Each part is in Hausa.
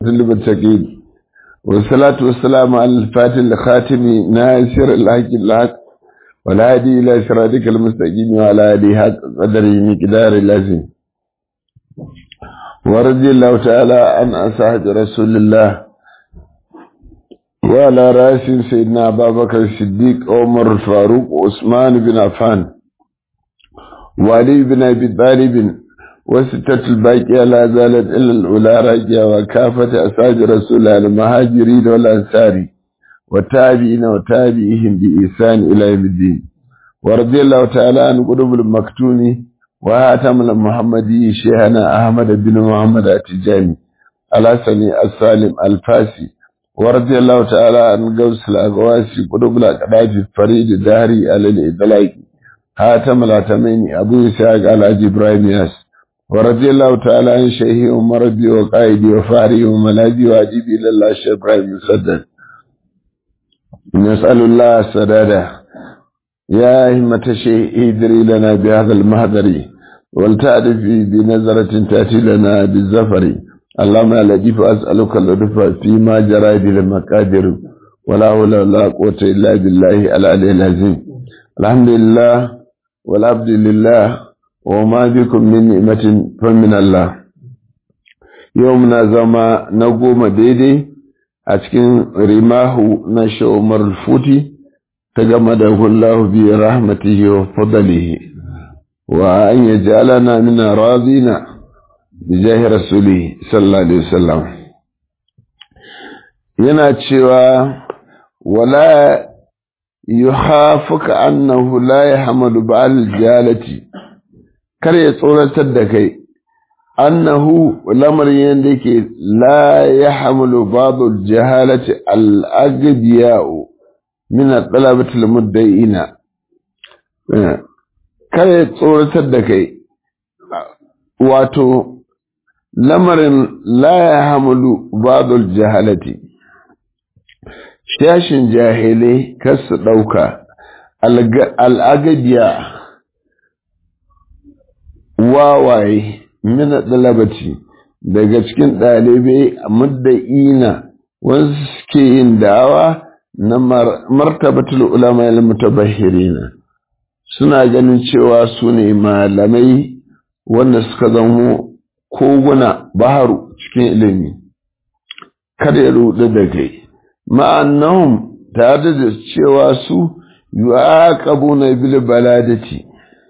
المتقين والصلاة والسلام على الفاتح الخاتم ناصر الحق الحق والهادي إلى صراطك المستقيم وعلى آله حق قدره مقدار اللازم ورضي الله تعالى عن أصحاب رسول الله وعلى رأس سيدنا أبا بكر الصديق عمر الفاروق وعثمان بن عفان وعلي بن أبي طالب وستة الباقية لا زالت إلا الأولى راجعة وكافة أصحاب رسول الله المهاجرين والأنصار والتابعين وتابعيهم بإحسان إلى يوم الدين ورضي الله تعالى عن قلوب المكتوم وهاتم المحمدي شيخنا أحمد بن محمد التجاني الحسني السالم الفاسي ورضي الله تعالى عن قوس الأقواسي قلوب الأقراج الفريد الدهري على الإدلاك هاتم العتمين أبو إسحاق على إبراهيم ياس ورضي الله تعالى عن شيخي ومربي وقائدي وفاري وملاذي واجبي إلى الله الشيخ إبراهيم مسدد نسأل الله السدادة يا همة الشيخ ادري لنا بهذا المهدر ولتعرف بنظرة تأتي لنا بالزفر اللهم لا لطيف أسألك اللطف فيما جرى به المقادر ولا حول ولا قوة إلا بالله العلي العظيم الحمد لله والعبد لله وما بكم من نعمة فمن الله يومنا زما نقوم ديدي أتكن رماه نشأ عمر الفوتي تجمده الله برحمته وفضله وأن يجعلنا من راضين بجاه رسوله صلى الله عليه وسلم yana cewa wala yuhafuka annahu la yahmalu ba'al jalati kar ya tsoratar da kai annahu lamarin yadda yake la yahmalu ba'dul jahalati al-aghdiya'u min at-talabati al-mudda'ina kar ya tsoratar da kai wato lamarin la yahmalu ba'dul jahalati shashin jahilai kar su ɗauka al'agadiya wawaye mina ɗalabaci daga cikin ɗalibai a mudda'ina wasu suke yin da'awa na martabatul ulama il mutabahirina suna ganin cewa su ne malamai wanda suka zamo koguna baharu cikin ilimi kada ya rudu da kai ma'annahum tare da cewa su yu'aqabuna bil baladati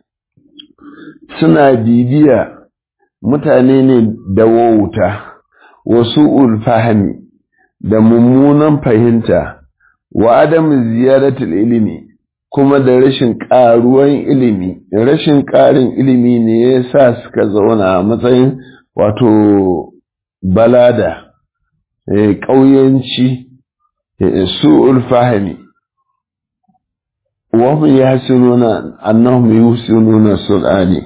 suna bibiya mutane ne da wauta wasu fahmi da mummunan fahimta wa adam ziyaratul ilimi kuma da rashin ƙaruwan ilimi rashin ƙarin ilimi ne ya sa suka zauna a matsayin wato balada ƙauyenci su'ul fahimi وهم يحسنون أنهم يحسنون السرعان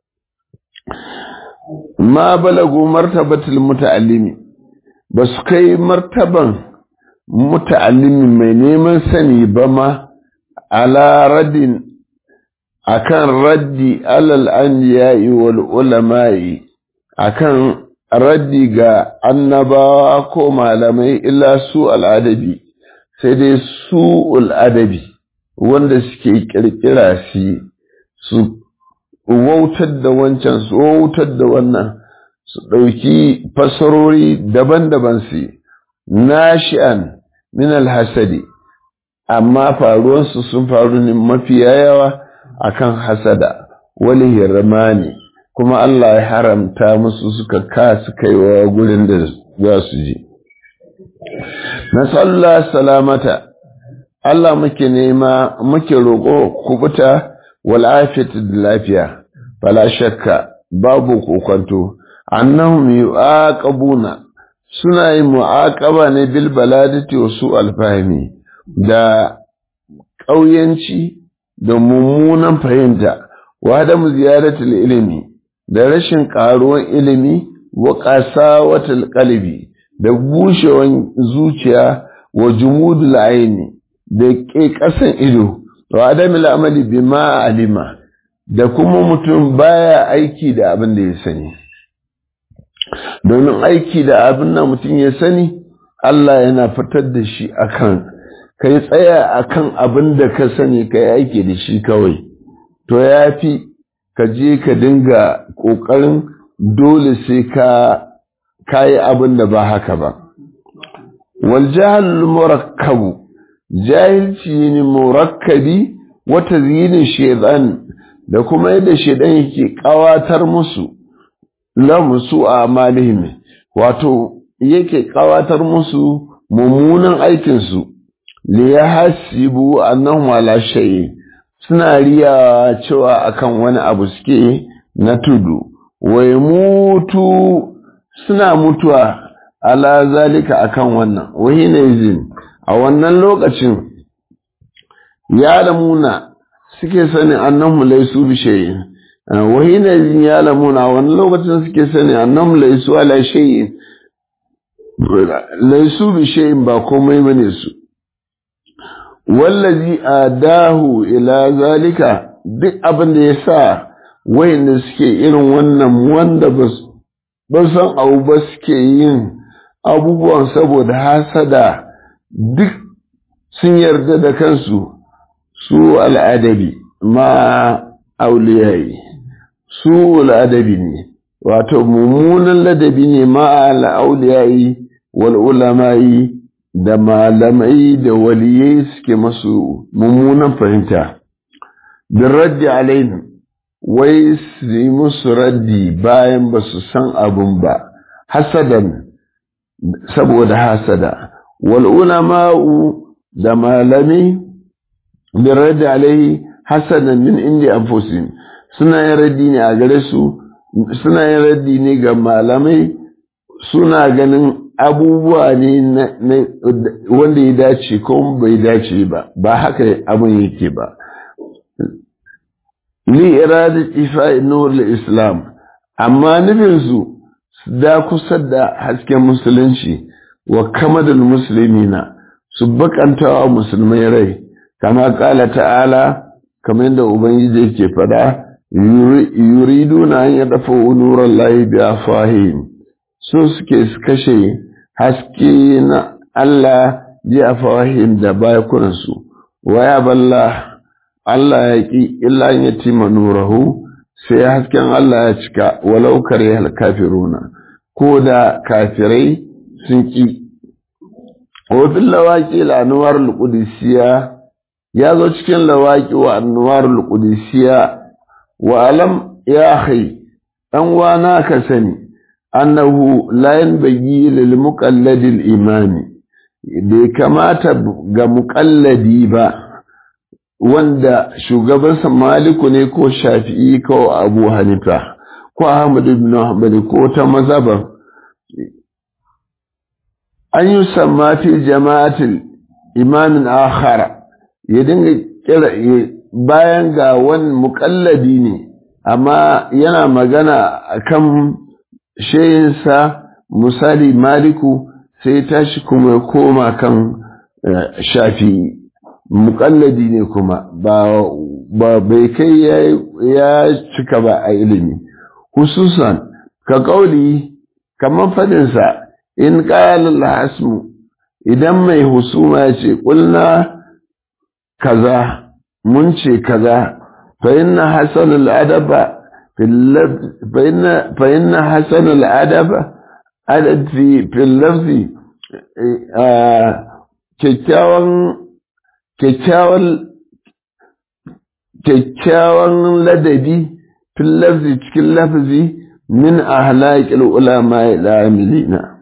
ما بلغوا مرتبة المتعلم بس كي مرتبة متعلم من نيمان سني بما على رد أكان ردي على الأنبياء والعلماء أكان ردي ga annabawa ko malamai illa su al'adabi sai dai su al'adabi wanda suke kirkira shi su wautar da wancan su wautar da wannan su ɗauki fasarori daban-daban su nashi'an min alhasadi amma faruwansu sun faru ne mafi yawa akan hasada wani hirmani kuma Allah ya haramta musu suka kasu kaiwa gurin da za su je nasallah salamata Allah muke nema muke roƙo kubuta wal afiyatu da lafiya fala shakka babu kokonto annahum yu'aqabuna suna yin mu'aqaba ne bil baladati wa su alfahmi da ƙauyanci da mummunan fahimta wa da ziyaratul ilimi da rashin ƙaruwan ilimi wa qasawatul qalbi da bushewan zuciya wa jumudul aini da ke ƙasan ido wa adamil amali bima alima da kuma mutum baya aiki da abin da ya sani domin aiki da abin da mutum ya sani Allah yana fitar da shi akan kai tsaya akan abin da ka sani ka yi aiki da shi kawai to ya fi ka je ka dinga ƙoƙarin dole sai ka kayi abin da ba haka ba wal jahal murakkabu jahilci ne murakkabi wata zinin shaidan da kuma yadda shaidan yake kawatar musu lamusu a amalihim wato yake kawatar musu mummunan aikinsu li ya hasibu annahum ala shay'in suna riya cewa akan wani abu suke na tudu wai mutu suna mutuwa ala zalika akan wannan wahina izin a wannan lokacin ya lamuna suke sani annahum laysu bi shay'in wahina izin ya lamuna a wannan lokacin suke sani annahum laysu ala shay'in laysu bi shay'in ba komai bane su wallazi adahu ila zalika duk abin da ya sa wayanda suke irin wannan wanda ba san abu ba suke yin abubuwan saboda hasada duk sun yarda da kansu su al'adabi ma auliyayi su al'adabi ne wato mummunan ladabi ne ma al'auliyayi wal ulamayi da malamai da waliyai suke masu mummunan fahimta bin raddi alaihim wai su yi musu raddi bayan ba su san abun ba hasadan saboda hasada wal ulama'u da malami bin raddi alaihi hasadan min indi anfusihim suna yin raddi ne a gare su suna yin raddi ne ga malamai suna ganin abubuwa ne wanda ya dace ko bai dace ba ba haka abin yake ba li irada ifa nur islam amma nufin su da kusa da hasken musulunci wa kamadul muslimina su bakantawa musulmai rai kama kala ta'ala kamar yadda ubangiji yake fada yuriduna an yadafa nuran lahi bi afahim so suke su kashe haske na Allah ji a fahim da bakunansu, waya balla Allah ya ƙi illa ya tima nurahu sai hasken Allah ya cika walau kare kafiruna ko da kafirai sun ƙi. Wafin lawaƙi la'anuwar al'udisiya ya zo cikin lawaƙi wa annuwar al'udisiya wa alam ya kai ɗan wana ka sani. annahu la yanbaghi lil muqalladil imami bai kamata ga muqalladi ba wanda shugabansa maliku ne ko shafi'i ko abu hanifa ko ahmad ibn hanbal ko ta mazhaban an yi samma fi jama'atil imamin akhara ya dinga kira bayan ga wani muƙalladi ne amma yana magana akan shayinsa misali maliku sai tashi kuma ya koma kan shafi muƙalladi ne kuma ba bai kai ya cika ba a ilimi hususan ka ƙauli kamar fadinsa in ƙalar hasmu idan mai husuma ya ce ƙulna kaza mun ce kaza fa inna hasan al'adaba فإن حسن الأدب أدب في في اللفظ kyakkyawan ladabi fil lafzi cikin lafzi min ahlaqil ulama al-amilina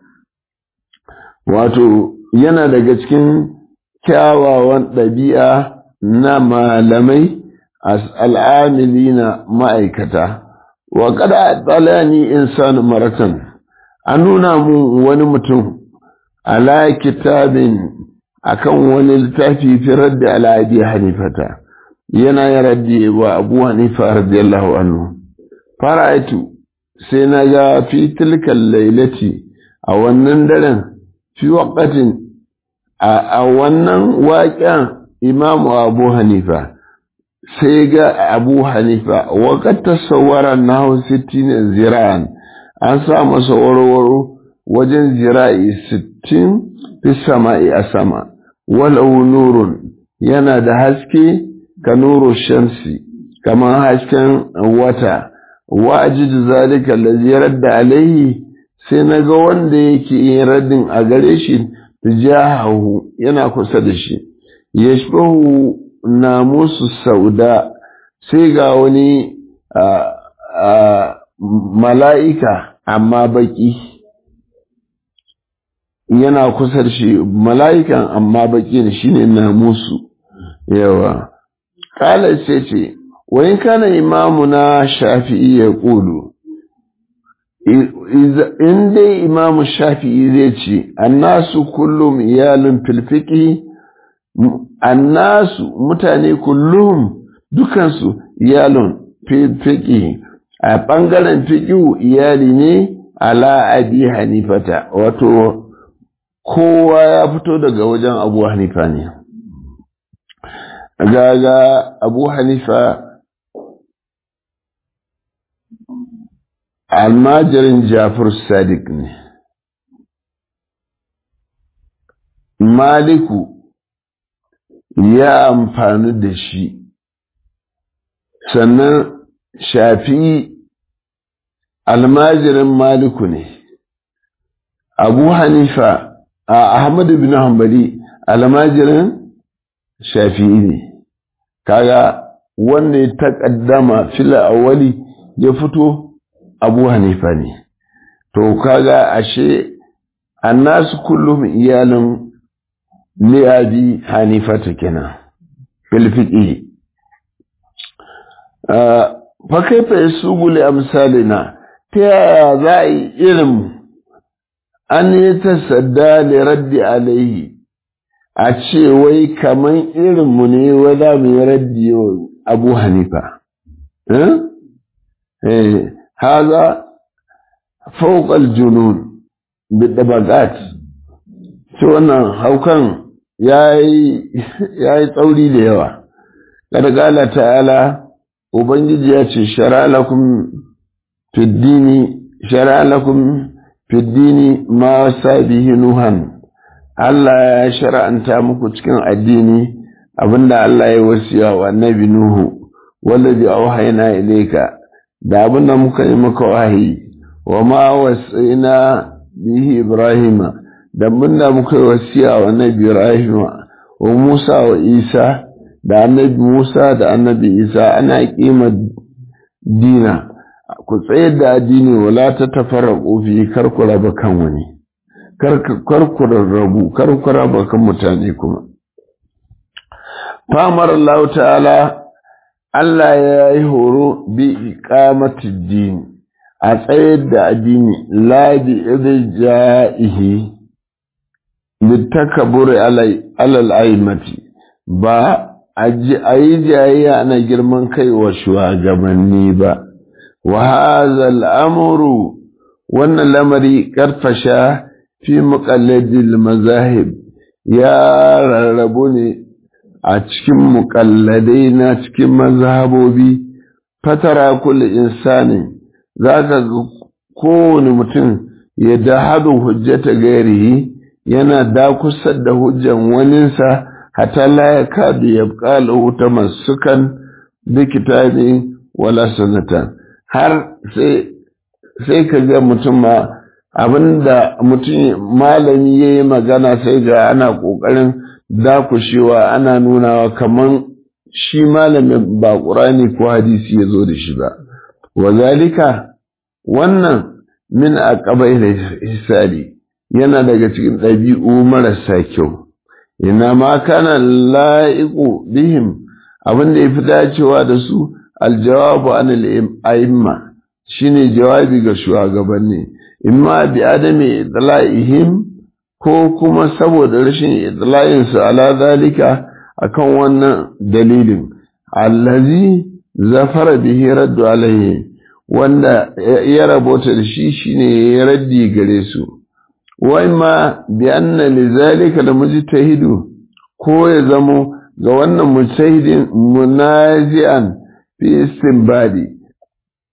wato yana daga cikin kyawawan ɗabi'a na malamai al'amilina ma'aikata wa kada tsalani insanu maratan an nuna mu wani mutum ala kitabin akan wani littafi fi raddi ala abi hanifata yana ya raddi wa abu hanifa radiyallahu anhu fara'aitu sai na ga fi tilkan lailati a wannan daren fi waqatin a wannan waƙen imamu abu hanifa sai ga abu hanifa waƙar tasawara na hau sittin zira'an an sa masa warwaro wajen zira'i sittin fi sama'i a sama walau nurun yana da haske ka nuru shamsi kamar hasken wata wa ajidu zalika allazi radda alaihi sai naga wanda yake yin raddin a gare shi tijahahu yana kusa da shi yashbahu namusu sauda sai ga wani mala'ika amma baki yana kusa da shi mala'ikan amma baki ne shine namusu yawa kala sai ce wani kana imamu na shafi'i ya ƙulu in dai imamu shafi'i zai ce annasu kullum iyalin filfiki annasu mutane kullum dukansu iyalin filfiki a ɓangaren fiƙiu iyali ne ala abi hanifata wato kowa ya fito daga wajen abu hanifa ne gaga abu hanifa almajirin jafar sadiq ne maliku ya amfani da shi sannan shafi almajirin maliku ne abu hanifa a ahmadu bin hanbali almajirin shafi'i ne kaga wanda ya taƙaddama fila awali ya fito abu hanifa ne to kaga ashe annasu kullum iyalin liyabi hanifata kenan filfiƙi fa kaifa yasubu li amsalina ta yaya za a yi irin an yi tasadda li raddi alaihi a ce wai kaman irinmu ne wai za mu yi raddi wa abu hanifa haza fauƙal junun bidabagat ce wannan haukan ya yi tsauri da yawa ƙarƙala ta'ala ubangiji ya ce shara lakum fiddini shara lakum fiddini ma sabihi nuhan Allah ya shara'anta muku cikin addini abinda Allah ya wasiya wa annabi Nuhu wallazi auhayna ilayka da abinda muka yi maka wahayi wa ma wasaina bihi Ibrahima da abinda muka yi wasiya wa annabi Ibrahima wa Musa wa Isa da annabi Musa da annabi Isa ana kima dina ku tsayar da addini wala ta tafarraqu fi kar ku raba kan wani kar ku rarrabu kar ku raba kan mutane kuma famar Allah ta'ala Allah ya yi horo bi iqamati din a tsayar da addini la bi idja'ihi litakabur alal aimati ba a yi jayayya ana girman kai wa shugabanni ba wa hadha al'amru wannan lamari karfasha fi muqalladil mazahib ya rarrabu ne a cikin muƙalladai na cikin mazhabobi fatara kulli insani zaka ga kowane mutum ya dahadu hujjata gairihi yana dakusar da hujjan waninsa hatta la yakadu yabqa lahu tamassukan bi kitabi wala sunnatan har sai sai ka ga mutum ma abinda mutum malami ya yi magana sai ga ana ƙoƙarin dakushewa ana nunawa kaman shi malamin ba ƙurani ko hadisi ya zo da shi ba wa zalika wannan min a ƙabai da hisari yana daga cikin ɗabi'u marasa kyau ina ma kana la'iku bihim abin da ya fi dacewa da su aljawabu an al'imma shine jawabi ga shugabanni imma bi adami idla'ihim ko kuma saboda rashin idla'in su ala zalika akan wannan dalilin allazi zafara bihi raddu alaihi wanda ya rabota da shi shine ya raddi gare su wa imma bi anna lizalika la mujtahidu ko ya zamo ga wannan mujtahidin munazi'an fi istinbadi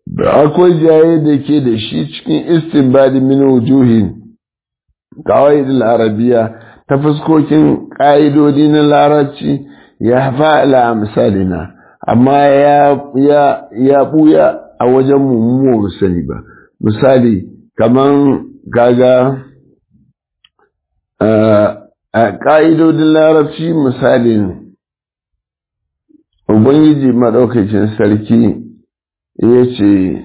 akwai jaye da ke da shi cikin istinbadi min wujuhin qawaidul arabiya ta fuskokin ƙa'idodi na larabci ya fa'ala misalina amma ya ya ya buya a wajen mu mu sani ba misali kaman gaga a ƙa'idodin larabci misalin ubangiji maɗaukacin sarki ya ce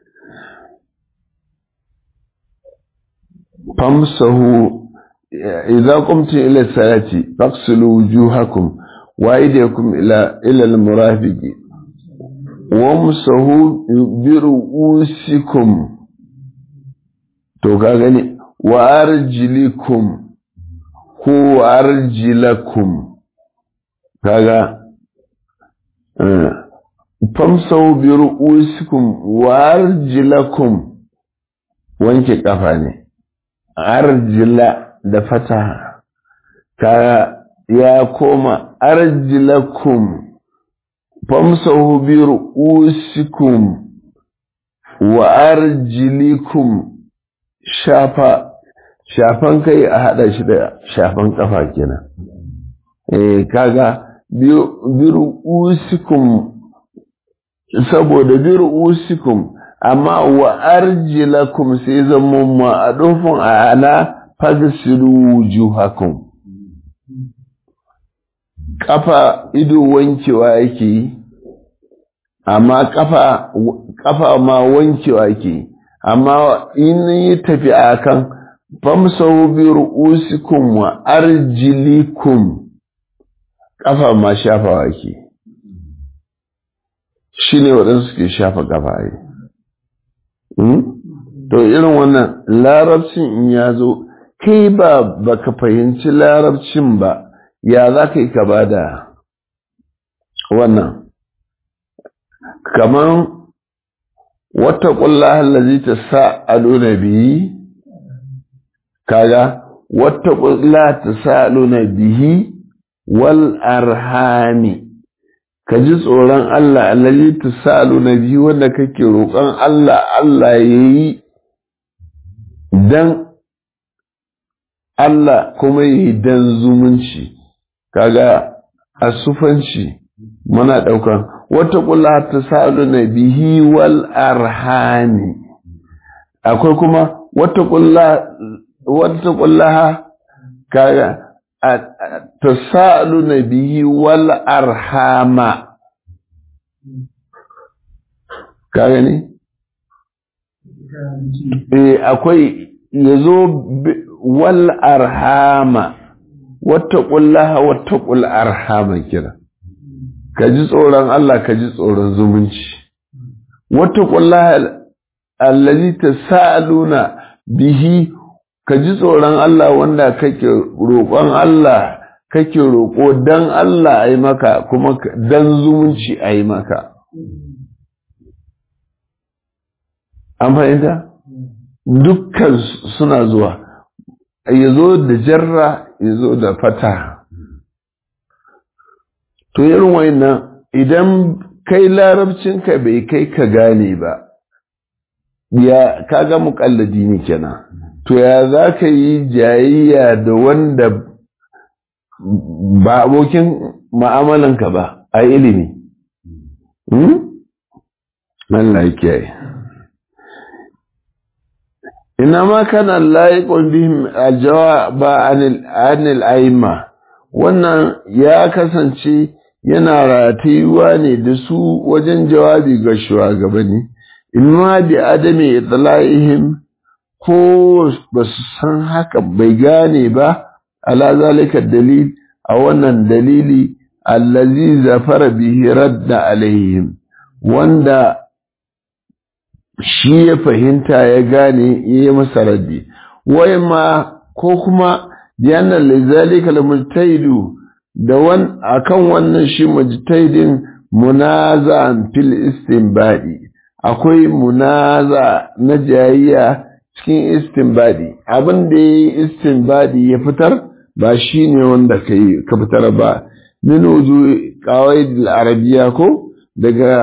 famsahu idza qumtum ila salati faghsilu wujuhakum wa aydiyakum ila ila al-murafiqi wamsahu bi ru'usikum to ka gani wa arjilikum ko arjilakum kaga famsau bi ru'usikum wa arjilakum wanke kafa ne arjila da fataha ka ya koma arjilakum famsau bi ru'usikum wa arjilikum shafa shafan kai a hada shi da shafan kafa kenan eh kaga biru usikum saboda biru usikum amma wa arjilakum sai zama ma a dofin a ana fagsilu wujuhakum kafa ido wankewa yake yi amma kafa kafa ma wankewa yake yi amma in yi tafi akan famsau bi ru'usikum wa arjilikum kafa ma shafawa ke shi ne waɗansu ke shafa kafa yi to irin wannan larabcin in ya zo kai ba baka fahimci larabcin ba ya za ka yi ka ba da wannan kamar wata ƙulla hallazi ta sa'alu na biyi kaga wata ƙulla ta sa'alu na bihi wal arhami ka ji tsoron Allah allazi tasalu na biyu wanda kake roƙon Allah Allah yayi dan Allah kuma yi dan zumunci kaga asufanci muna ɗaukan wata ƙulla tasalu na bihi wal arhami akwai kuma wata ƙulla wata ƙulla kaga tasaluna bihi wal arhama ka gani eh akwai yazo wal arhama wattaqullaha wattaqul arhama kira ka ji tsoron Allah ka ji tsoron zumunci wattaqullaha allazi tasaluna bihi ka ji tsoron Allah wanda kake roƙon Allah kake roƙo dan Allah a yi maka kuma dan zumunci a yi maka. An fahimta? Dukkan suna zuwa, ya zo da jarra ya zo da fata. To irin wannan idan kai larabcinka bai kai ka gane ba, ya kaga muƙalladi ne kenan. to ya za ka yi jayayya da wanda ba abokin ma'amalanka ba a ilimi Allah ya kiyaye ina ma kana layiƙon bihim aljawaba anil aima wannan ya kasance yana ratayuwa ne da su wajen jawabi ga shugabanni in ma bi adami itla'ihim ko ba su san haka bai gane ba ala zalika dalil a wannan dalili allazi zafara bihi radda alaihim wanda shi ya fahimta ya gane ya yi masa raddi wai ma ko kuma yana lizalika almujtahidu da wan akan wannan shi mujtahidin munaza'an fil istinbadi akwai munaza na jayayya cikin istinbadi abin da ya yi istinbadi ya fitar ba shi ne wanda ka fitar ba min wuzu kawai arabiya ko daga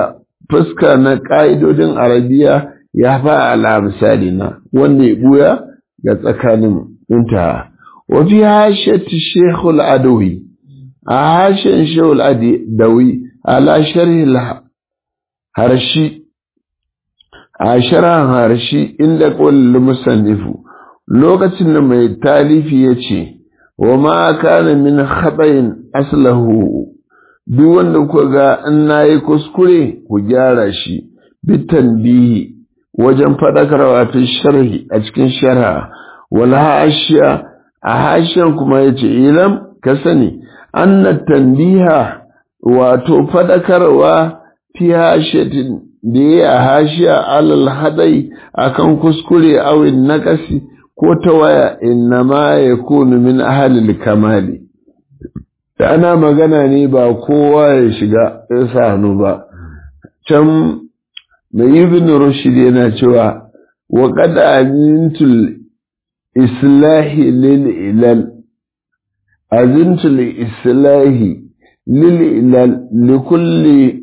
fuska na ƙa'idodin arabiya ya fa ala misali na wanda ya buya ga tsakanin intaha wa fi hashati shekul adawi a hashen shekul adawi ala sharhi harshi a sharhan harshi inda ƙwallon musannifu lokacin da mai talifi ya ce wa ma kana min haɗayin aslahu duk wanda ku ga in na yi kuskure ku gyara shi bitan bihi wajen faɗakarwa fi sharhi a cikin sharha wal hashiya a hashiyan kuma ya ce ilam ka sani anna tanbiha wato faɗakarwa fi hashiyatin da ya a hashiya alal hadai akan kuskure awin naƙasi ko ta waya inna ma ya kunu min ahalil kamali da ana magana ne ba kowa ya shiga ya sa hannu ba can mai ibn rushd yana cewa wa qad azintul islahi lil ilal azintul islahi lil ilal likulli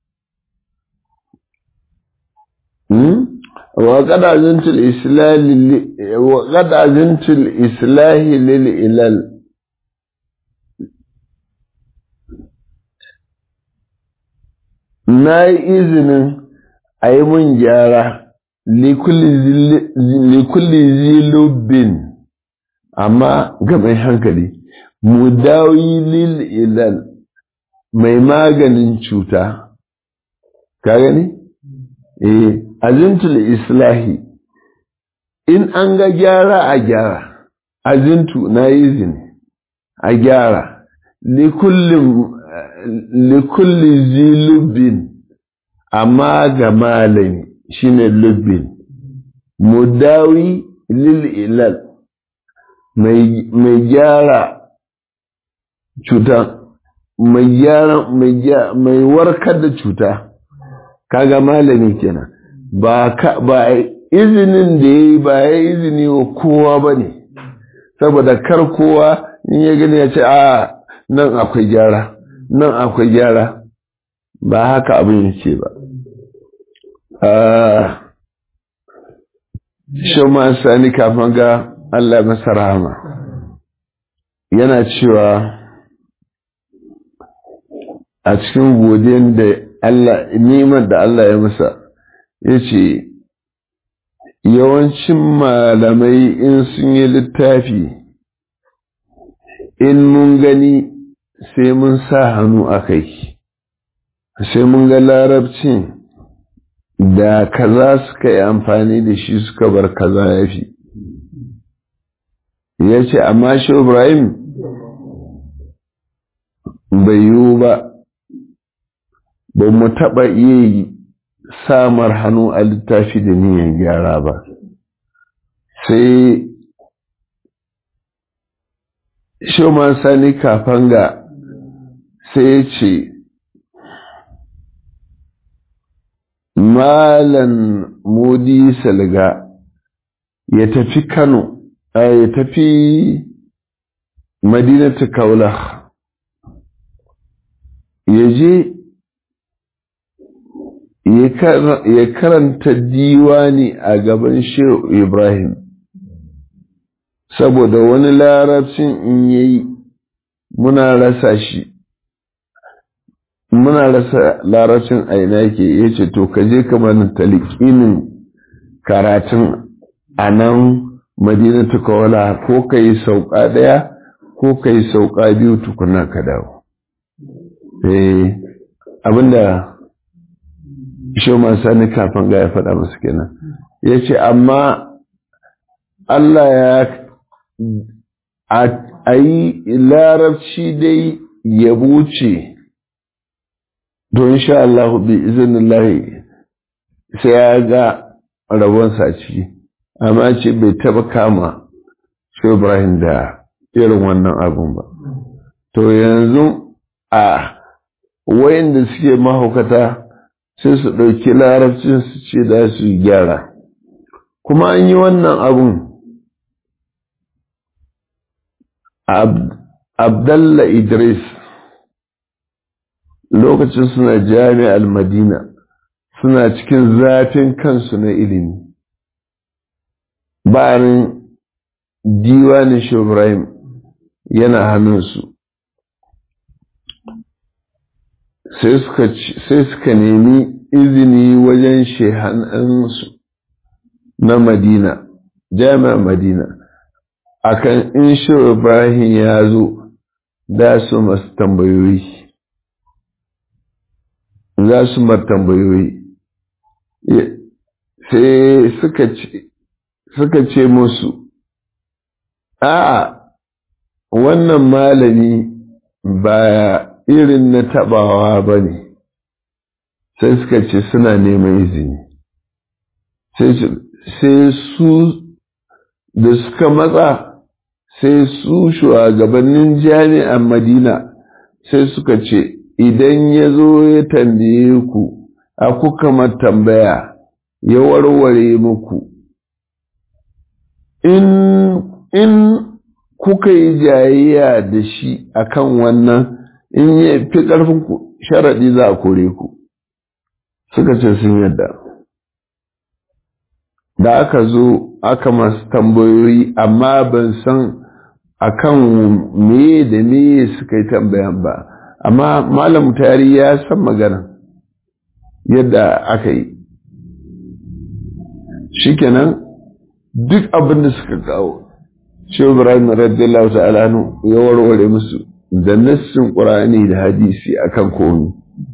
وقد أذنت الإسلام وقد أذنت الإصلاح للإلال na yi izinin a yi mun gyara likulli zilubin amma ga mai hankali mu dawi lil ilal mai maganin cuta ka gani? eh azintul islahi in an ga gyara a gyara azintu na yi izini a gyara likulli zilubin amma ga malami shine lubbin mudawi lil ilal mai gyara cuta mai gyara mai warkar da cuta kaga malami kenan ba ba izinin da yayi ba ya izini wa kowa bane saboda kar kowa in ya gani ya ce a nan akwai gyara nan akwai gyara ba haka abin yake ba shi ma sani kafin ga Allah masa rahama yana cewa a cikin godiyan da Allah nimar da Allah ya masa ya ce yawancin malamai in sun yi littafi in mun gani sai mun sa hannu a kai sai mun ga larabcin da kaza suka yi amfani da shi suka bar kaza ya fi ya ce amma shi ibrahim bai yiwu ba ba mu taɓa iya yi samar hannu a littafi da niyan gyara ba sai shoman sani kafanga sai ya ce malan modi salga ya tafi kano ya tafi madinatu kaula ya je ya karanta diwani a gaban shehu ibrahim saboda wani larabcin in yayi muna rasa shi muna rasa larabcin a ina yake ya ce to ka je kamar talikinin karatun a nan madinatu kawala ko ka yi sauka ɗaya ko ka yi sauka biyu tukuna ka dawo eh abinda Shoma Sani kafin ga ya faɗa masu kenan. Ya ce, amma Allah ya a yi larabci dai ya buce don sha Allah bi izinin sai ya ga rabonsa ciki, amma ce bai taɓa kama shi Ibrahim da irin wannan abun ba. To yanzu a wayanda suke mahaukata sai su ɗauki larabcin su ce da su gyara kuma an yi wannan abun abdalla idris lokacin suna jami'ar madina suna cikin zafin kansu na ilimi bayan diwanin shi Ibrahim yana hannunsu sai suka nemi izini wajen shehanansu na madina jami'ar madina akan in shi Ibrahim ya zo da su masu tambayoyi za su mar tambayoyi sai suka ce musu a wannan malami ba irin na tabawa ba ne sai suka ce suna neman izini sai su da suka matsa sai su shugabannin jami'an madina sai suka ce idan ya zo ya tambaye ku a kuka tambaya ya warware muku in in kuka yi jayayya da shi akan wannan in ya fi ƙarfin ku sharaɗi za a kore ku suka ce sun yadda da aka zo aka masu tambayoyi amma ban san akan me da me suka yi tambayan ba amma malam tari ya san magana yadda aka yi shikenan duk abin da suka kawo Shehu Ibrahim radiyallahu ta'ala ya warware musu da nassin Qur'ani da hadisi akan komi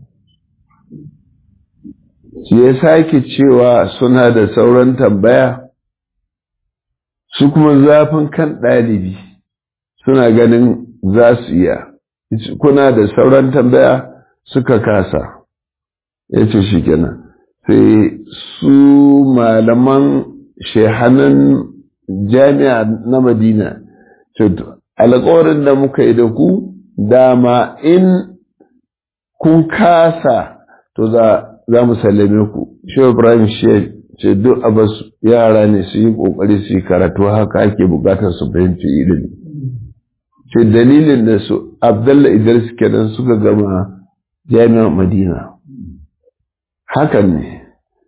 shi ya sake cewa suna da sauran tambaya su kuma zafin kan ɗalibi suna ganin za su iya kuna da sauran tambaya suka kasa ya ce shi kenan sai su malaman shehanan jami'a na madina alkawarin da muka yi da ku dama in kun kasa to za za mu sallame ku shi ibrahim shi ce duk abas yara ne su yi kokari su yi karatu haka ake bukatar su fahimci ilimi ce dalilin da su abdalla idris kenan suka gama jami'ar madina hakan ne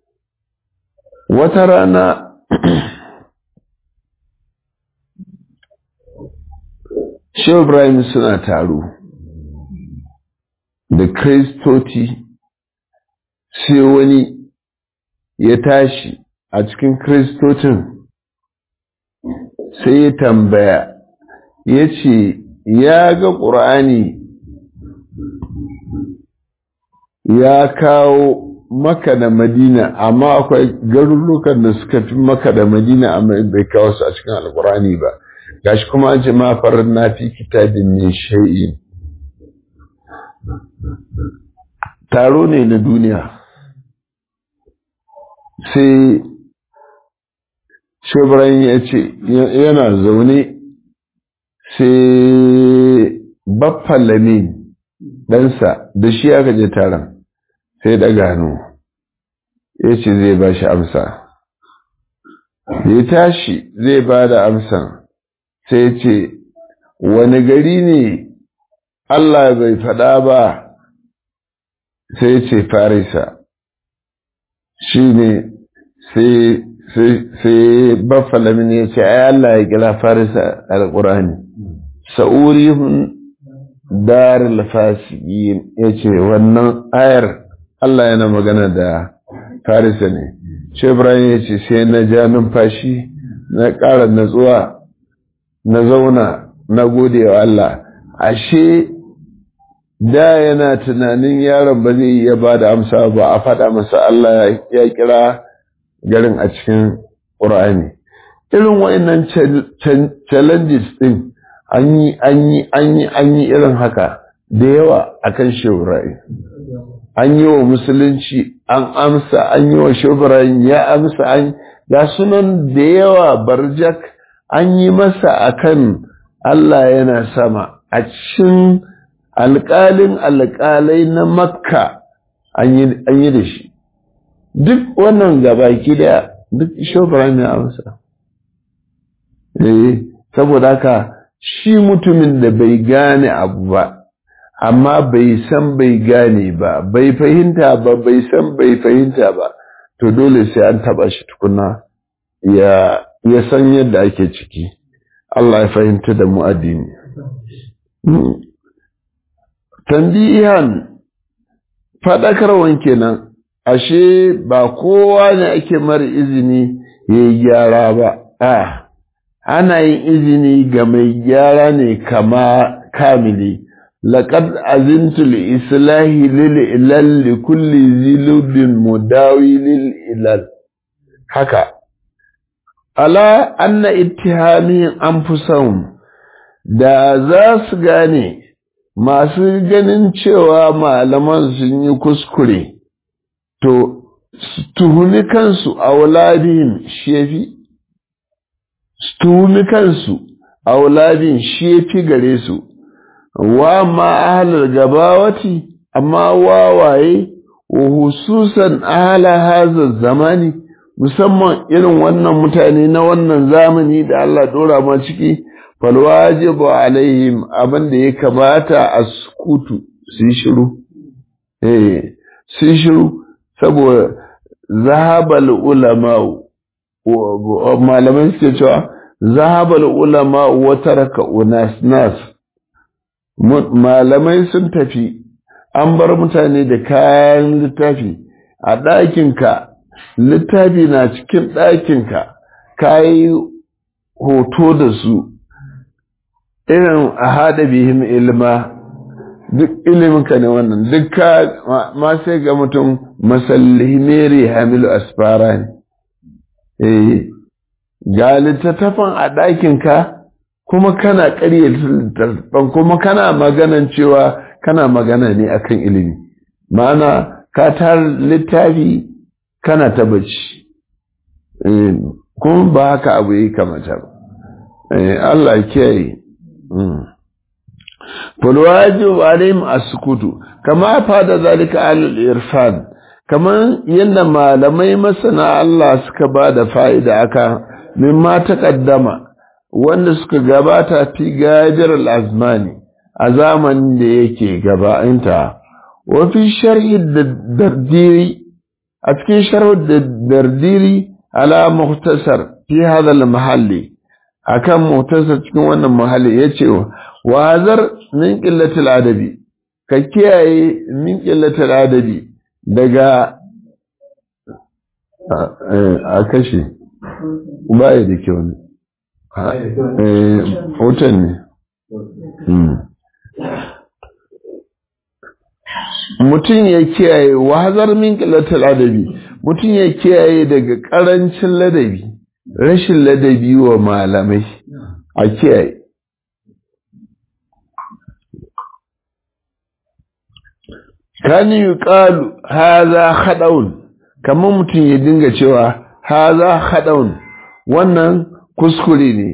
wata rana Shehu Ibrahim suna taro da Kristoci sai wani ya tashi a cikin Kristocin sai ya tambaya ya ce ya ga ƙur'ani ya kawo maka da madina amma akwai garurukan da suka fi maka da madina amma bai kawo su a cikin alƙur'ani ba gashi kuma an ce ma farar na fi kitabin min shay'in taro ne na duniya sai shebran ya ce yana zaune sai baffalamin ɗansa da shi aka je taron sai da gano ya ce zai ba shi amsa ya tashi zai ba da amsan sai ce wani gari ne Allah bai faɗa ba sai ce farisa shi ne sai baffalamin ya ce ai Allah ya kira farisa al-ƙurani sa'urihun darul fasiqin ya ce wannan ayar Allah yana magana da farisa ne shi Ibrahim ya ce sai na ja numfashi na ƙara natsuwa na zauna na gode wa Allah ashe da yana tunanin yaron ba zai iya ba da amsa ba a faɗa masa Allah ya kira garin a cikin ƙur'ani irin wa'annan challenges ɗin an yi an yi an yi an yi irin haka da yawa akan sheburayi an yi wa musulunci an amsa an yi wa sheburayi ya amsa an ga sunan da yawa barjak an yi masa akan Allah yana sama a cikin alƙalin alƙalai na makka an yi da shi duk wannan gabaki daya duk shofaran ya amsa eh saboda haka shi mutumin da bai gane abu ba amma bai san bai gane ba bai fahimta ba bai san bai fahimta ba to dole sai an taba shi tukuna ya ya san yadda ake ciki Allah ya fahimta da mu addini tambihan fadakarwan kenan ashe ba kowa ne ake mara izini ya yi gyara ba a ana yin izini ga mai gyara ne kama kamili لقد أذنت لإصلاح للإلال لكل ذي لب مداوي للإلال haka ala anna ittihami anfusahum da za su gane masu ganin cewa malaman sun yi kuskure to tuhumi kansu a wuladin shefi tuhumi kansu a wuladin shefi gare su wa ma ahalar gabawati amma wawaye wa hususan ahala hazar zamani musamman irin wannan mutane na wannan zamani da Allah dora ma ciki falwajibu alaihim abin da ya kamata a sukutu su shiru eh su shiru saboda zahabal ulama malaman suke cewa zahabal ulama wa taraka unas nas malamai sun tafi an bar mutane da kayan littafi a ɗakinka littafi na cikin ɗakinka ka yi hoto da su irin a haɗa bihim ilma duk iliminka ne wannan duk ma sai ga mutum masallihimeri hamilu asfara ne eh ga littattafan a ɗakinka kuma kana ƙarya littattafan kuma kana maganan cewa kana magana ne akan ilimi ma'ana ka tar littafi kana ta bacci kuma ba haka abu yi kamata ba Allah kiyaye fulwajib alaihim as-sukutu kama fada zalika alul irfan kaman yadda malamai masana Allah suka ba da fa'ida aka mimma taqaddama wanda suka gabata fi gajar al-azmani a zamanin da yake gaba'inta wa fi sharhi dardiri a cikin sharhu dardiri ala muhtasar fi hadha al-mahalli akan muhtasar cikin wannan mahalli yace wa hazar min qillatil adabi ka kiyaye min qillatil adabi daga a kashe baya da kyau ne hoton ne mutum ya kiyaye wazar min qillatil adabi mutum ya kiyaye daga karancin ladabi rashin ladabi wa malamai a kiyaye kani yuqalu hadha khada'un kamar mutum ya dinga cewa hadha khada'un wannan kuskure ne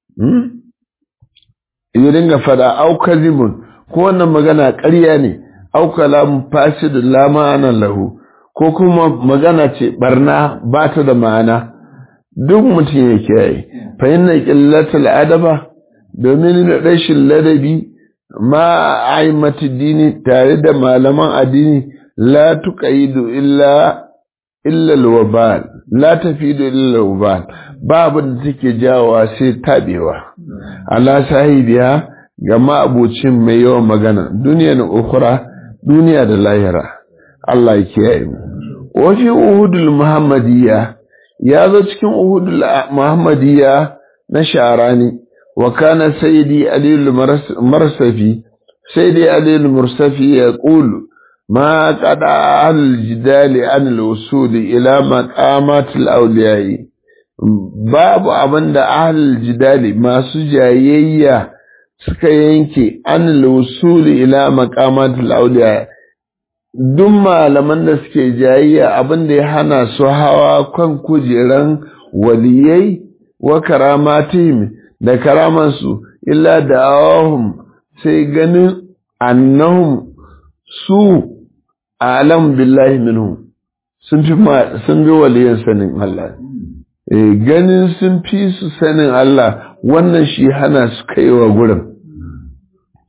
ya dinga fada au kadhibun ko wannan magana ƙarya ne au kalam fasid la ma'ana lahu ko kuma magana ce barna ba ta da ma'ana duk mutum ya kiyaye fa inna qillatul adaba domin rashin ladabi ma aimati dini tare da malaman addini la tuqaidu illa illa alwabal la tafidu illa alwabal babu da take jawowa sai tabewa ala sahibiya ga ma'abucin mai yawan magana duniya na ukhra duniya da lahira Allah ya kiyaye mu wa fi uhudul muhammadiyya ya zo cikin uhudul muhammadiyya na sharani وكان سيدي علي المرسفي سيدي علي المرسفي يقول ما قد أهل الجدال عن الوصول إلى مقامات الأولياء باب أبن أهل الجدال ما سجايا suka yanke an lusuli ila maqamatul awliya duk malaman da suke jayayya abin da ya hana su hawa kan kujeran waliyai wa karamatihim da karamansu illa da awahum sai ganin annahum su alam billahi minhum sun fi sun bi waliyan sanin Allah eh ganin sun fi su sanin Allah wannan shi hana su kaiwa gurin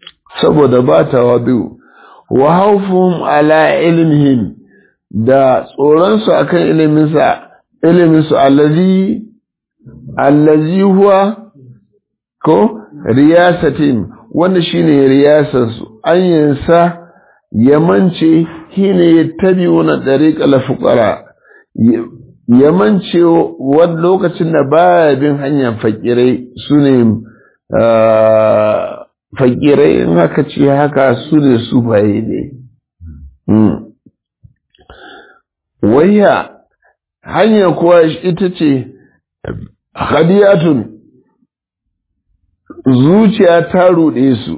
saboda ba tawadu wa haufuhum ala ilmihim da tsoronsu akan iliminsa iliminsu allazi allazi huwa ko riyasatin wanda shine riyasarsu an yansa yamance shine yattabi'una dariqal fuqara yamance wani lokacin da baya bin hanyar fakirai sune fakirai in haka ce haka su ne sufaye ne wayya hanya kuwa ita ce hadiyatun zuciya ta ruɗe su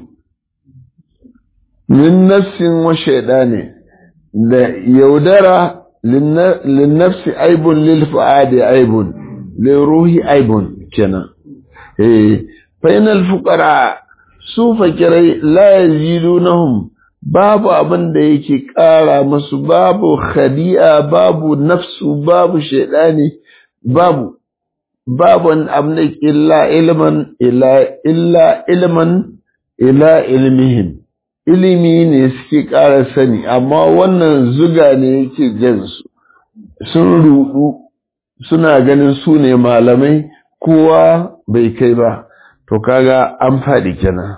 min nafsin wa ne da yaudara linnafsi aibun lil fu'adi aibun lil ruhi aibun kenan eh fainal fuqara su fakirai la yazidunahum babu abin da yake ƙara musu babu khadi'a babu nafsu babu shaidani babu babu abin da illa ilman illa illa ilman ila ilmihim ilimi ne suke ƙara sani amma wannan zuga ne yake jansu sun rudu suna ganin su ne malamai kowa bai kai ba to kaga an faɗi kenan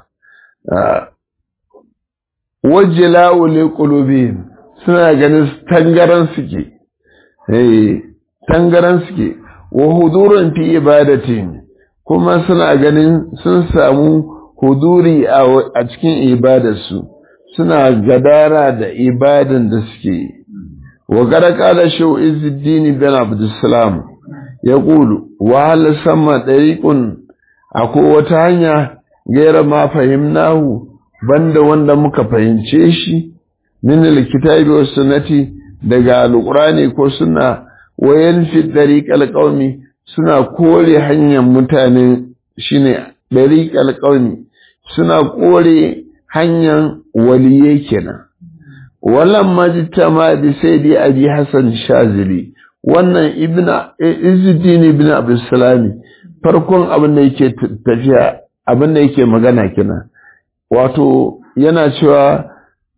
wajila wule qulubihim suna ganin tangaran suke eh tangaran suke wa hudurun fi ibadatin kuma suna ganin sun samu huduri a cikin ibadarsu suna gadara da ibadan da suke wa kada kala shau izuddin bin abdussalam ya kulu wa hal sama dariqun akwai wata hanya gaira ma fahimnahu banda wanda muka fahimce shi min alkitabi was sunnati daga alqurani ko sunna wayan fi dariqal qaumi suna kore hanyar mutane shine dariqal qaumi suna kore hanyar waliye kenan wallan majtama bi sayyidi abi hasan shazili wannan ibna izuddin ibn abdus salami farkon abin da yake tafiya abin da yake magana kenan wato yana cewa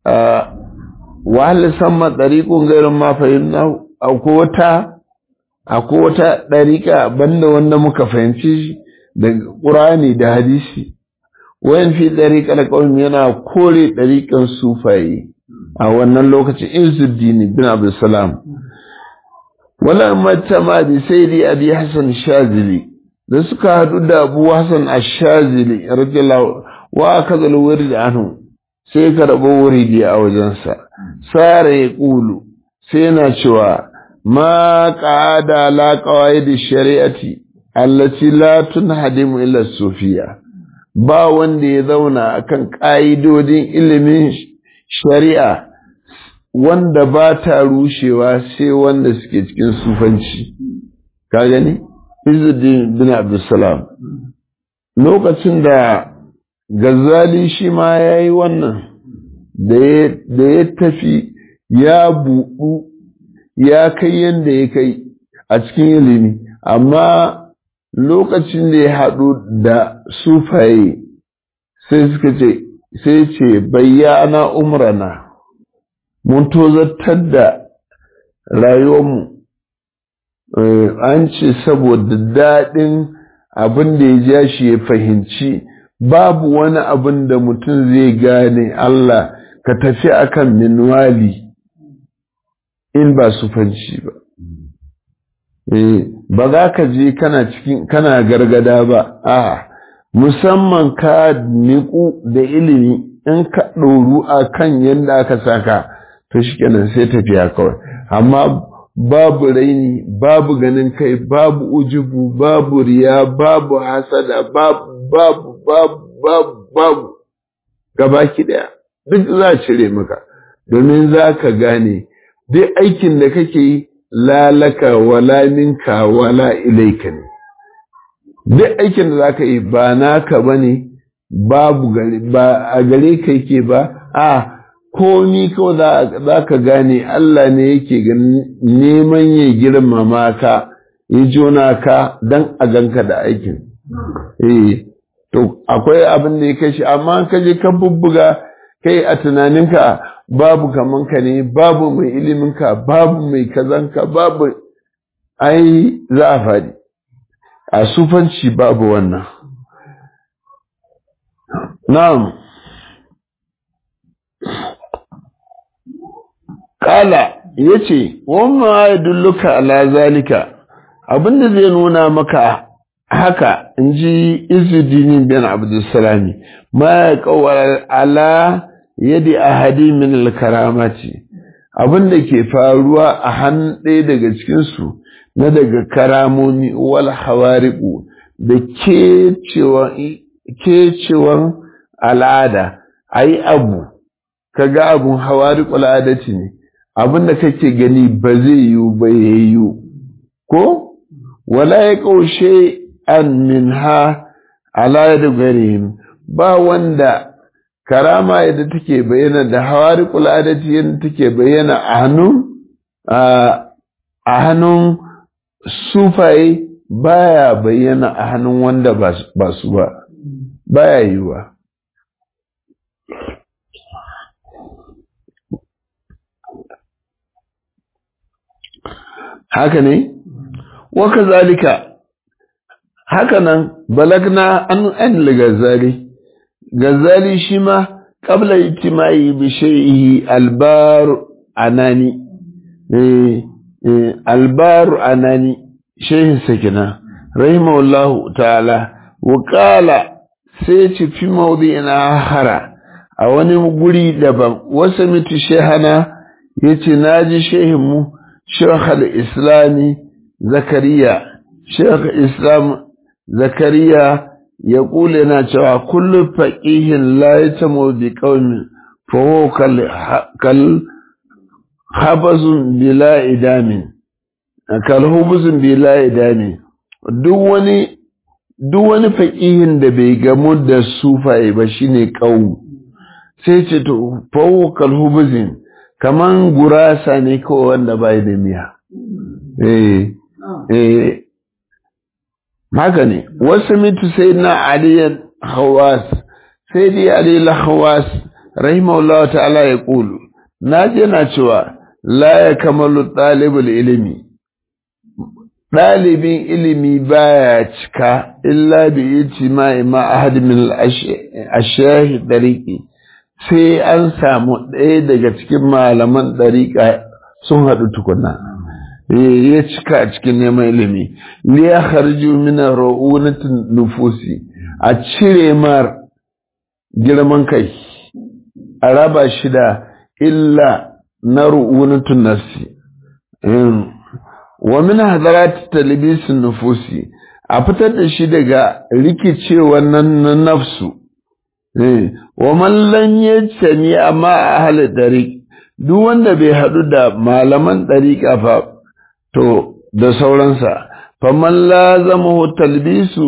wahal samma ɗariƙun gairin ma fahimna akwai wata akwai wata ɗariƙa banda wanda muka fahimci shi da ƙurani da hadisi wayan fi ɗariƙar ƙaunin yana kore ɗariƙan sufaye a wannan lokacin izuddini bin abdulsalam wala mata ma bi sai dai abi hasan shazili da suka haɗu da abu hasan ashazili radiyallahu wa aka zalo wuri da anhu sai ka rabo wuri a wajensa sara ya ƙulu sai yana cewa ma ƙada la da shari'ati allati la tunhadimu illa sufiya ba wanda ya zauna akan ƙa'idodin ilimin shari'a wanda ba ta rushewa sai wanda suke cikin sufanci ka gani Izzuddin bin Abdulsalam lokacin da Gazali shi ma ya yi wannan da ya tafi ya buɗu ya kai yadda ya kai a cikin ilimi amma lokacin da ya haɗu da sufaye sai suka ce sai ce bayyana umrana mun tozartar da rayuwarmu an ce saboda daɗin abin da ya ja shi ya fahimci babu wani abin da mutum zai gane Allah ka tafi akan minwali in ba sufanci ba ba za ka je kana cikin kana gargada ba a musamman ka niku da ilimi in ka ɗoru a kan yadda aka saka to shi kenan sai tafiya kawai amma babu raini babu ganin kai babu ujubu babu riya babu hasada babu babu babu babu babu gabaki daya duk za a cire maka domin za ka gane duk aikin da kake yi lalaka wala minka wala ilaika ne duk aikin da za ka yi ba naka ba ne babu ba a gare ka yake ba a komi kawai za ka gane Allah ne yake neman ya girmama ka ya jona ka don a ganka da aikin. Eh, to akwai abin da ya kai shi amma ka je ka bubbuga kai a tunaninka babu kaman ka ne babu mai iliminka babu mai kazanka babu ai za a faɗi a sufanci babu wannan na'am kala yace wamma ya dulluka ala zalika abinda zai nuna maka haka in ji izudini bin abdulsalami ma ya kawar ala yadi ahadi min alkaramati abinda ke faruwa a hannun ɗaya daga cikinsu na daga karamomi wal hawariku da kecewan al'ada a yi abu kaga abun hawariku al'adati ne abinda kake gani ba zai yiwu ba ya yiwu ko wala ya kaushe an min ha ala da garihim ba wanda karama yadda take bayyana da hawari adati yadda take bayyana a hannun a hannun sufaye baya bayyana a hannun wanda ba su ba baya yiwa haka ne waka zalika hakanan balagna an an gazali gazali shi ma qabla ijtimai bi shay'ihi albar anani eh albar anani shehin sakina rahimahullahu ta'ala wa qala sai ci fi mawdi'ina hara a wani guri daban wasu mitu shehana yace naji shehin mu shekh al-islami zakariya shekh islam zakariya ya kule na cewa kullu faqihin la yatamu bi qaumin fa huwa kal habazun bila idamin kal hubuzun bila idamin duk wani duk wani faqihin da bai gamu da sufaye ba shine qaum sai ce to fa huwa kal hubuzin kaman gurasa ne kawai wanda bai da miya eh eh haka ne wasu mitu sai na aliyan hawas sai dai alila hawas rahimahullahu ta'ala ya kulu na je na cewa la ya kamalu ɗalibul ilimi ɗalibin ilimi baya cika illa bi ijtima'i ma ahad min ashahi dariqi sai an samu ɗaya daga cikin malaman ɗariƙa sun haɗu tukuna ya cika a cikin neman ilimi liya harju mina ra'unatin nufusi a cire mar girman kai a raba shi da illa na ru'unatun nafsi wa min hadarat talibisin nufusi a fitar da shi daga rikicewa nan na nafsu wa mallan ya sami amma a halin ɗari duk wanda bai haɗu da malaman ɗariƙa fa to da sauransa faman la zama talbisu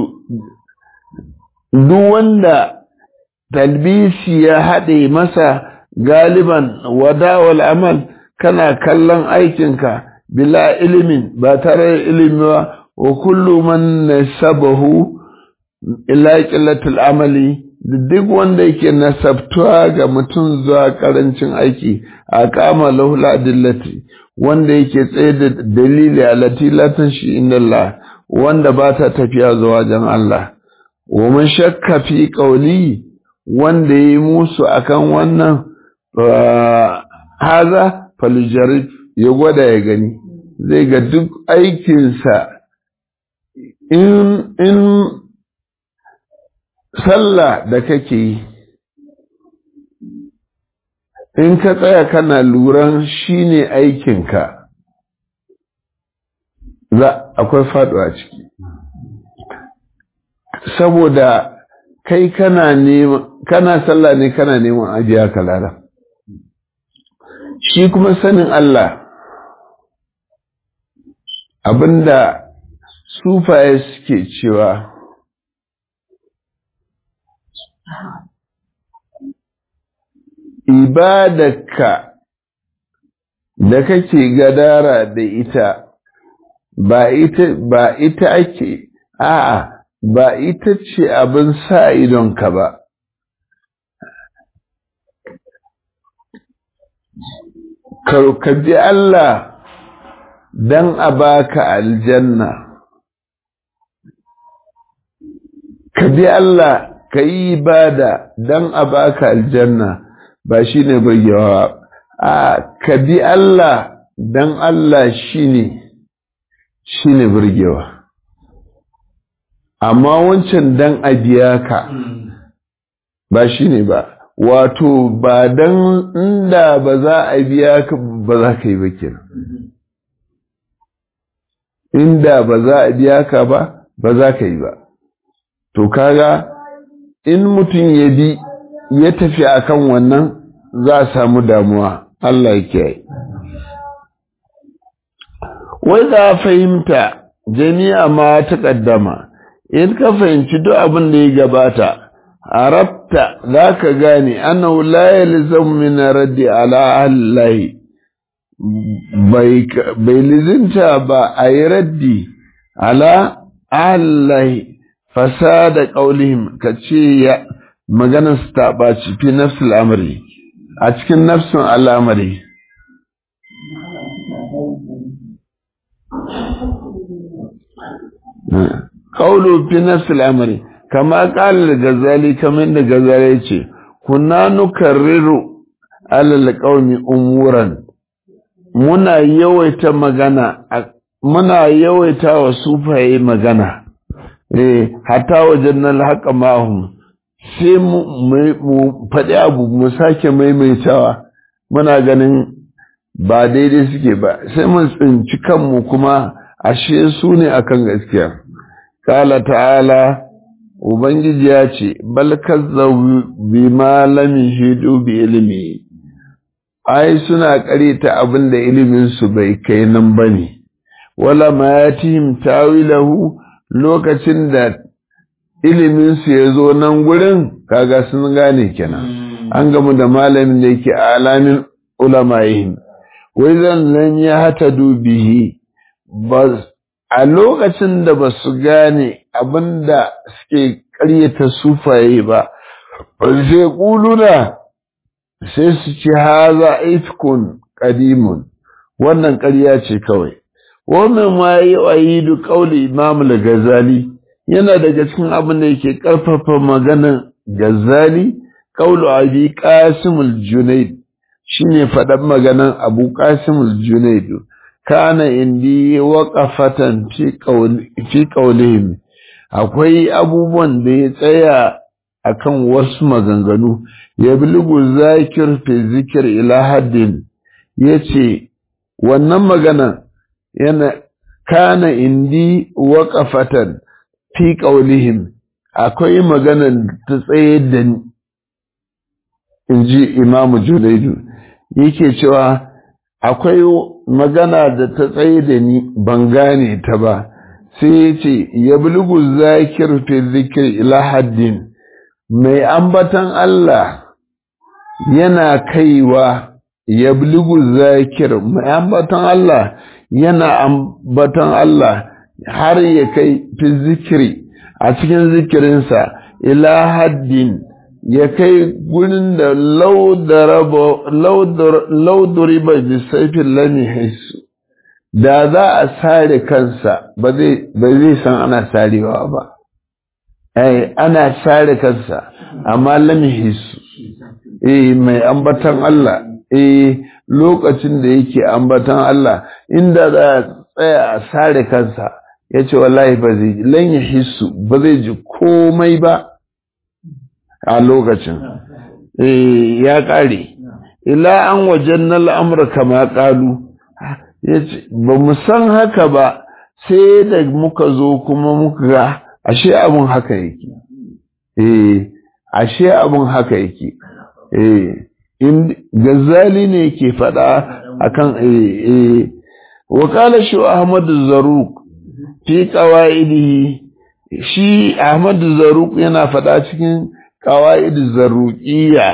duk wanda talbisi ya haɗe masa galiban wadawal amal kana kallon aikinka bila ilimin ba tare da ilimi ba wa kullu man nasabahu ila qillatil amali duk wanda yake nasabtuwa ga mutum zuwa karancin aiki a kama lahul adillati wanda yake tsaye da dalili alati latan shi inda wanda ba ta tafiya zuwa wajen Allah wa man shakka fi qawli wanda yi musu akan wannan haza faljarib ya gwada ya gani zai ga duk aikinsa in in sallah da kake yi in ka tsaya kana luran shi ne aikinka za akwai faduwa ciki saboda kai kana neman kana sallah ne kana neman ajiya kalala shi kuma sanin Allah abinda sufaye suke cewa ibadarka da kake gadara da ita ba ita ba ita ake a'a ba ita ce abin sa idonka ba ka bi Allah don a baka aljanna ka bi Allah ka yi ibada don a baka aljanna ba shi ne burgewa a ka bi Allah don Allah shi ne shi ne burgewa amma wancan don a biya ka ba shi ne ba wato ba don inda ba za a biya ka ba za ka yi ba kenan inda ba za a biya ka ba ba za ka yi ba to kaga in mutum ya bi ya tafi akan wannan za a samu damuwa Allah ya kiyaye wai za a fahimta jami'a ma ta ƙaddama in ka fahimci duk abin da ya gabata arabta za ka gane annahu la yalzam min raddi ala allahi bai lizinta ba a yi raddi ala allahi fasada qaulihim ka ce ya maganar su ta ɓaci fi nafsul amri a cikin nafsun al'amari Kaulu fi nafsul amri kama qala gazali kamar da gazali yace kunna nukarriru alal qaumi umuran muna yawaita magana muna yawaita wa sufaye magana eh hatta wajen nan haƙa mahum sai mu faɗi abu mu sake maimaitawa muna ganin ba daidai suke ba sai mun tsinci kanmu kuma ashe su ne akan gaskiya kala ta'ala ubangiji ya ce bal kazzabu bima lam yuhidu bi ilmi ai suna karita abin da ilimin su bai kai nan bane wala ma yatihim tawilahu lokacin da ilimin su ya zo nan gurin kaga sun gane kenan an gamu da malamin da yake alamin ulama'ihim wai zan nan ya hata dubihi ba a lokacin da ba su gane abinda suke ƙaryata sufaye ba sai ƙuluna sai su ci haza ifkun ƙadimun wannan ƙarya ce kawai wannan ma yi wa yi duk ƙauli imam gazali yana daga cikin abin da yake ƙarfafa maganar gazali ƙaulu abi qasimul junaid shine faɗan maganan abu qasimul junaid kana indi waqafatan fi qawli fi qawlihim akwai abubuwan da ya tsaya akan wasu maganganu ya bilgu zakir fi zikir ila haddin yace wannan magana yana kana indi waqafatan fi qawlihim akwai maganan ta tsaye da ni inji imamu junaidu yake cewa akwai magana da ta tsaye da ni ban gane ta ba sai ya ce ya bulgu zakir fi zikir ila haddin mai ambatan Allah yana kaiwa ya bulgu zakir mai ambatan Allah yana ambatan Allah har ya kai fi zikiri a cikin zikirinsa ila haddin ya kai gurin da lauduri ba da saifin lami haisu da za a sare kansa ba zai san ana sarewa ba ai ana sare kansa amma lami haisu eh mai ambatan Allah eh lokacin da yake ambatan Allah inda za a tsaya a sare kansa ya ce wallahi ba zai lan ya hisu ba zai ji komai ba a lokacin ya ƙare ila an wajen na al'amura kama ƙalu ba mu san haka ba sai da muka zo kuma muka ga ashe abin haka yake eh ashe abin haka yake eh gazali ne ke faɗa akan eh eh wa qala shu ahmad zarruq fi qawaidihi shi ahmad zarruq yana faɗa cikin قواعد الزروقية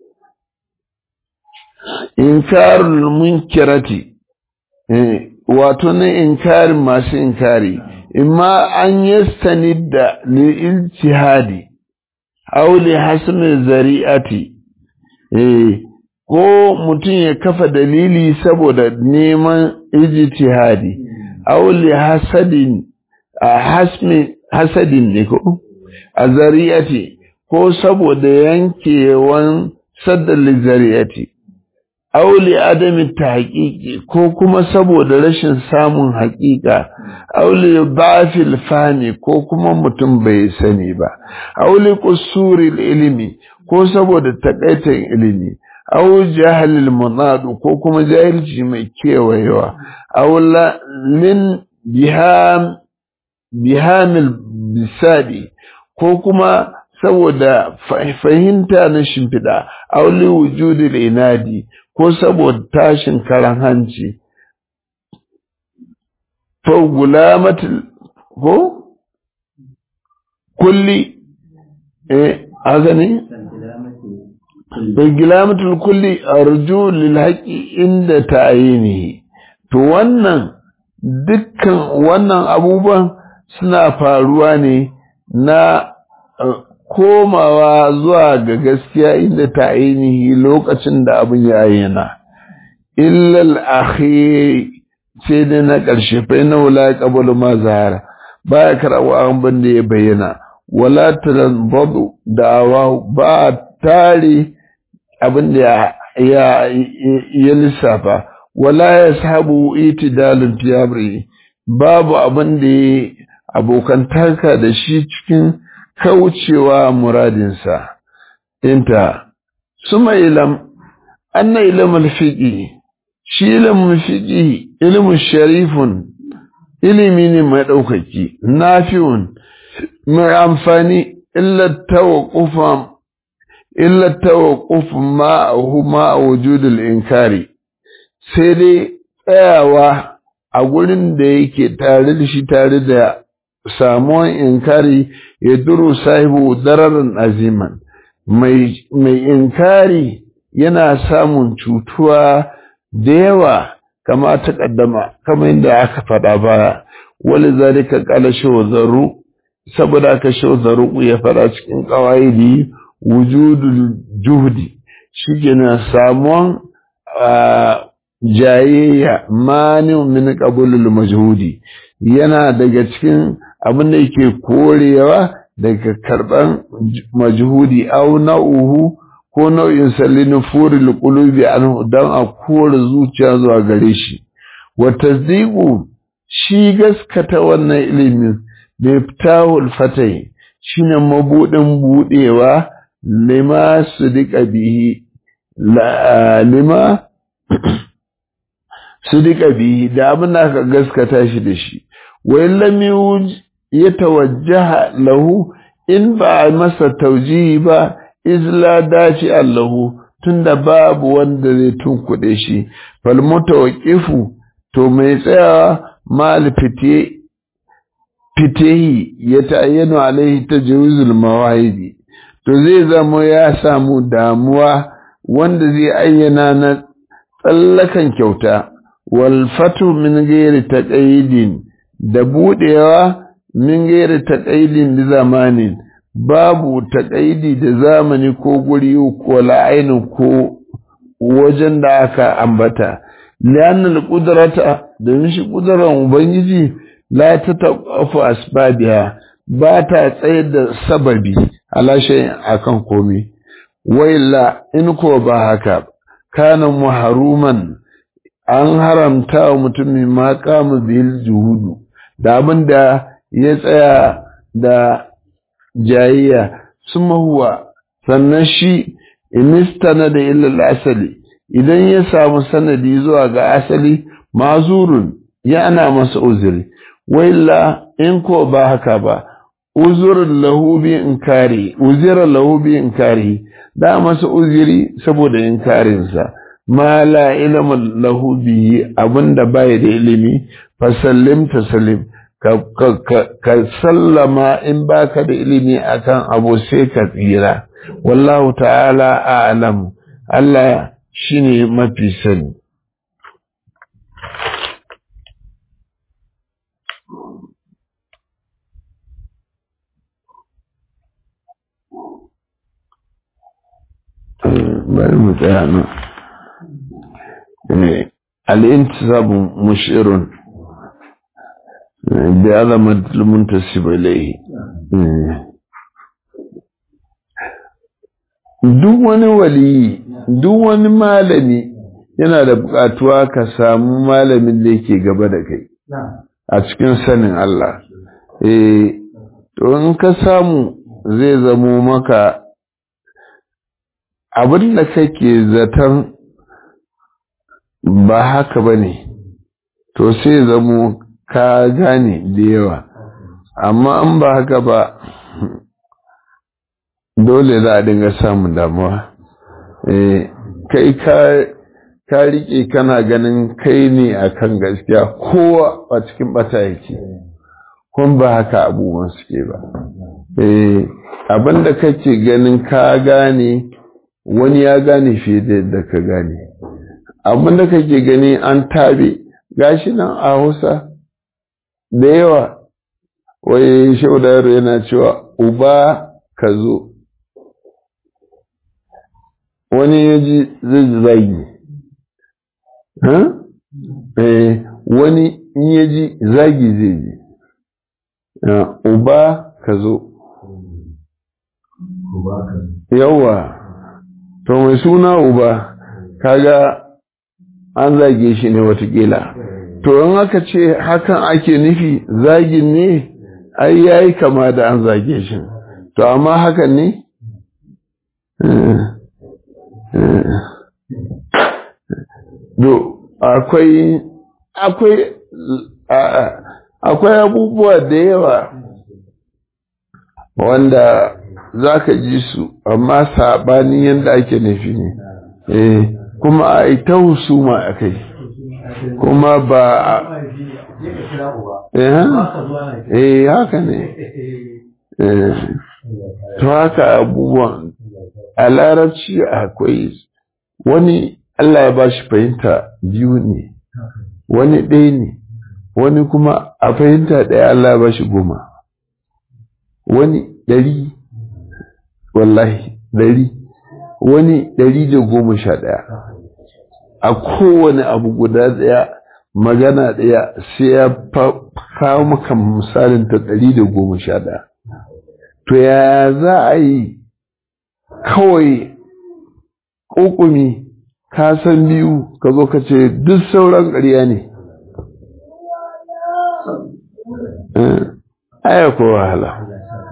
إنكار المنكرة واتون إنكار ما إنكاري imma an yastanidda li ijtihadi aw li hasmi zari'ati eh ko mutum ya kafa dalili saboda neman ijtihadi aw li hasadin a hasmi hasadin ne ko a zari'ati ko saboda yankewan saddal zari'ati aw li adami tahqiqi ko kuma saboda rashin samun haƙiƙa aw li ba'fil fani ko kuma mutum bai sani ba aw li qusuril ilmi ko saboda takaitan ilimi aw jahalil munadu ko kuma jahilci mai kewayewa aw lin biham bihamil bisadi ko kuma saboda fahimta na shimfiɗa auli wujudil inadi ko saboda tashin karan hanci fa gulamatul ko kulli eh azani gulamatul kulli arju lil haqqi inda ta'yinihi to wannan dukkan wannan abubuwan suna faruwa ne na komawa zuwa ga gaskiya inda ta ainihi lokacin da abin ya ayyana illal akhi sai dai na ƙarshe fa inna wala qabulu ma zahara baya karawa abin da ya bayyana wala tanbadu da'awa ba tare abin da ya ya lissafa wala yashabu itidalun tiyabri babu abin da ya abokantaka da shi cikin kaucewa muradinsa inta suma ilam anna ilmul fiqi shi ilmin fiqi ilmin sharifun ilimi ne mai ɗaukaki nafi'un mai amfani illa tawaqqufa illa tawaqquf ma'ahu ma wujudul inkari sai dai tsayawa a gurin da yake tare da shi tare da samuwan inkari ya duru sahibu dararin aziman mai inkari yana samun cutuwa da yawa kama ta kaddama kama inda aka faɗa baya wani zalika kala shawazaru saboda aka shawazaru ya faɗa cikin ƙawaidi wujudul juhdi shi kenan samuwan jayayya mani min qabulul majhudi yana daga cikin abin da yake korewa daga karban majhudi au na'uhu ko nau'in sallin furil qulubi anhu dan a kore zuciya zuwa gare shi wa tasdiqu shi gaskata wannan ilimin miftahul fatai shine mabudin budewa lima sudika bihi lima sudika bihi da abin da aka gaskata shi da shi wa lam ya tawajjaha lahu in ba a masa taujihi ba izla dace allahu tunda babu wanda zai tunkuɗe shi fal mutawaqqifu to mai tsayawa mal fite fitehi ya ta'ayyanu alaihi tajawuzul mawahidi to zai zama ya samu damuwa wanda zai ayyana na tsallakan kyauta wal fatu min ghairi taqayyidin da budewa min gairi taƙaidin da zamanin babu taƙaidi da zamani ko guri ko la'ainin ko wajen da aka ambata liyanar ƙudurata domin shi ƙudurar ubangiji la ta taƙafu asbabiya ba ta tsayar da sababi alashe akan komi wailla in ko ba haka kana muharuman an haramta wa mutumin ma kama bil juhudu da abin da ya tsaya da jayayya suma huwa sannan shi inistana da illal asali idan ya samu sanadi zuwa ga asali mazurun ya ana masa uzuri wailla in ko ba haka ba uzurin lahu bi inkari uzira lahu bi inkari da masa uzuri saboda inkarinsa ma la ilma lahu bi abinda bai da ilimi fasallim tasallim ka sallama in baka da ilimi akan abu sai ka tsira wallahu ta'ala a'lam Allah shine mafi sani bari mu tsaya nan الانتساب مشعر بعظمة المنتسب إليه duk wani waliyi duk wani malami yana da buƙatuwa ka samu malamin da yake gaba da kai a cikin sanin Allah eh to in ka samu zai zamo maka abin da kake zaton ba haka ba ne to sai zamo ka gane da yawa amma in ba haka ba dole za a dinga samun damuwa kai ka rike kana ganin kai ne akan gaskiya kowa a cikin bata yake kun ba haka abubuwan suke ba abinda kake ganin ka gane wani ya gane fiye da yadda ka gane abinda kake gani an tabe gashi nan a hausa da yawa wai shaudar yana cewa uba ka zo wani ya ji zai zagi wani in ya ji zagi zai ji uba ka zo yawa to mai suna uba kaga an zage shi ne watakila to in aka ce hakan ake nufi zagin ne ai yayi kama da an zage shi to amma hakan ne do akwai akwai akwai abubuwa da yawa wanda za ka ji su amma saɓanin yadda ake nufi ne eh kuma a ita husuma a kai kuma ba eh haka ne to haka abubuwan a larabci akwai wani Allah ya ba shi fahimta biyu ne wani ɗaya ne wani kuma a fahimta ɗaya Allah ya ba shi goma wani ɗari wallahi ɗari wani ɗari da goma sha ɗaya a kowane abu guda ɗaya magana ɗaya sai ya kawo maka misalin ta ɗari da goma sha ɗaya to ya za a yi kawai ƙuƙumi ka san biyu ka zo ka ce duk sauran ƙarya ne aya ko wahala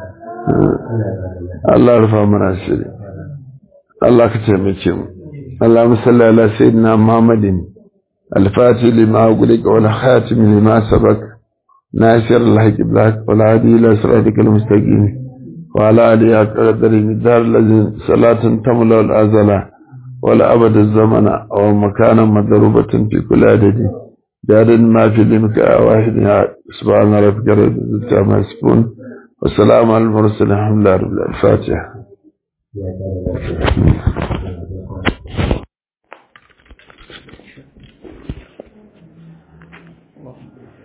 Allah rufa mana shiri Allah ka taimake mu اللهم صل على سيدنا محمد الفاتح لما أغلق والخاتم لما سبق ناصر الحق بالحق والهادي إلى صراطك المستقيم وعلى آله أقدر المدار الذي صلاة تملا الأزل ولا أبد الزمن أو مكانا مضروبة في كل عدد جاد ما في لمك واحد سبحان ربك رب العزة عما يصفون والسلام على المرسلين الحمد لله رب الفاتحة